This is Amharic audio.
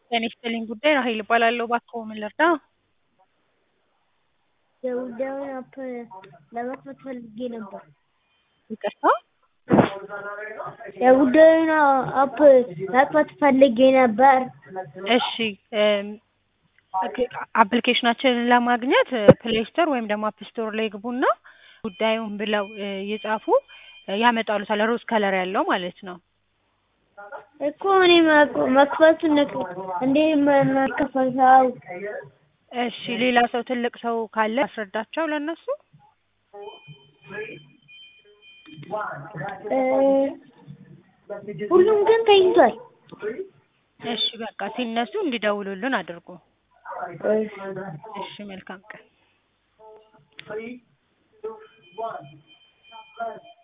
ጤና ይስጥልኝ ጉዳይ ራሔል እባላለሁ። እባክዎ ምን ልርዳ? የጉዳዩን አፕ ለመክፈት ፈልጌ ነበር። ይቅርታ? የጉዳዩን አፕ መክፈት ፈልጌ ነበር። እሺ አፕሊኬሽናችንን ለማግኘት ፕሌይ ስቶር ወይም ደግሞ አፕ ስቶር ላይ ይግቡና ጉዳዩን ብለው ይጻፉ ያመጣልዎታል ሮዝ ከለር ያለው ማለት ነው። እኮ እኔ መክፈቱን እንዴት ነው የምከፍተው? እሺ ሌላ ሰው ትልቅ ሰው ካለ ላስረዳቸው ለእነሱ? ሁሉም ግን ተኝቷል። እሺ በቃ ሲነሱ እንዲደውሉልን አድርጉ። እሺ እሺ መልካም ቀን።